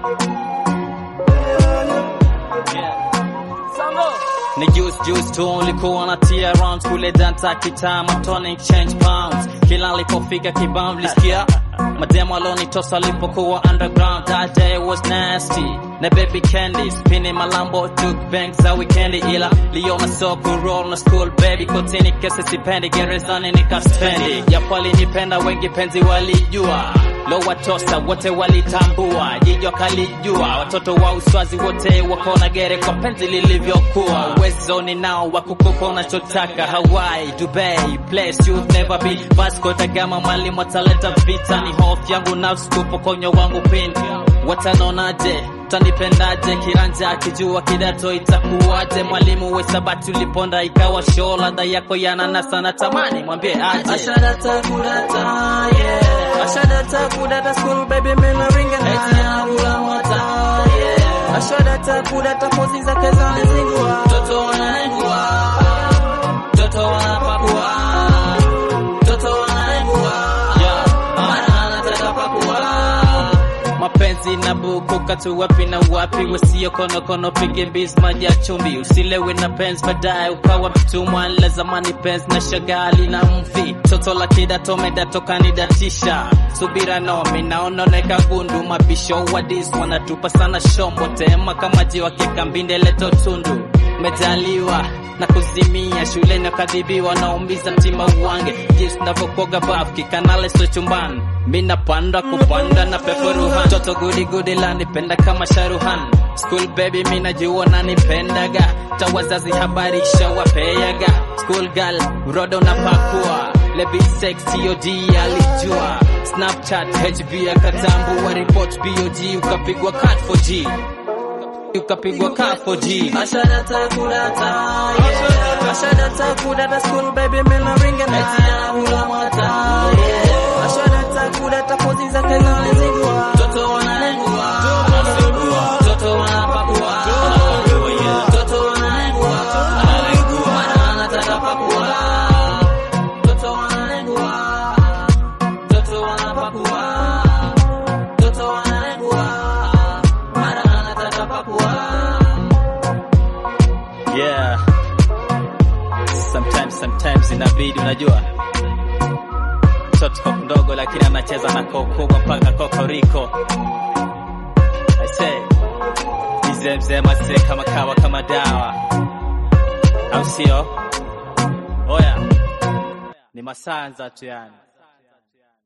Ni juice juice tu ulikuwa na tia rounds kule danta kitama tonic change pounds kila alipofika kibao lisikia mademo alonitosa alipokuwa underground that day was nasty na baby candy spinning malambo took bank za weekendi ila liona soko roll na school baby kotini kesi sipendi gerezani nikaspendi japo alinipenda wengi penzi walijua lo watosa wote walitambua jijo kalijua watoto wa uswazi wote wakona gere kwa penzi lilivyokuwa uwezo ni nao wa kukupa unachotaka Hawaii, Dubai, place you've never been Vasco da Gama mwalimu ataleta vita ni hofu yangu nafsi kupokonya wangu pindi watanonaje tanipendaje kiranja akijua kidato itakuwaje mwalimu wesabati uliponda ikawa show ladha yako yananasa na tamani mwambie aje Ashadata kudata, yeah. Ashadata kudata school baby mena ringa na eti anakula mwata, yeah. Ashadata kudata pozi zake za nzingua. Toto wananengua, toto wanapakua, toto wananengua, Yeah. mana anataka pakua. mapenzi na buku katu wapi na wapi wasio konokono pige mbizi maji ya chumvi usilewe na penzi baadaye ukawa mtumwa la zamani penzi na shagali na mvi toto la kidato medato kanidatisha subira nomi naononeka gundu mabisho wadis wanatupa sana shombo tema kama jiwa kikambinde leto tundu mejaliwa na kuzimia shuleni akadhibiwa naumiza mtima uwange jinsi navyokoga bafu kikanale so chumbani mi napanda kupanda na peperuhan toto gudi gudi lanipenda kama sharuhan school baby mi najua nanipendaga ta wazazi habarisha wapeyaga school girl rodo na pakua lebi sex tod alijua snapchat hb akatambua report bog ukapigwa cat 4g ukapigwa cat 4g Ashadata kudata, yeah. Ashadata kudata school baby mena ringa na eti anakula mwata, yeah. Ashadata kudata pozi zake za nzingua. Toto wananengua, toto wanapakua, toto wananengua, mana anataka pakua. Toto wananengua, toto wanapakua, toto wananengua, mana anataka pakua. yeah sometimes sometimes inabidi unajua mtoto mdogo lakini anacheza na kokubwa mpaka kokoriko I say mzee mzee mase kama kawa kama dawa au sio oya ni masanza tu yani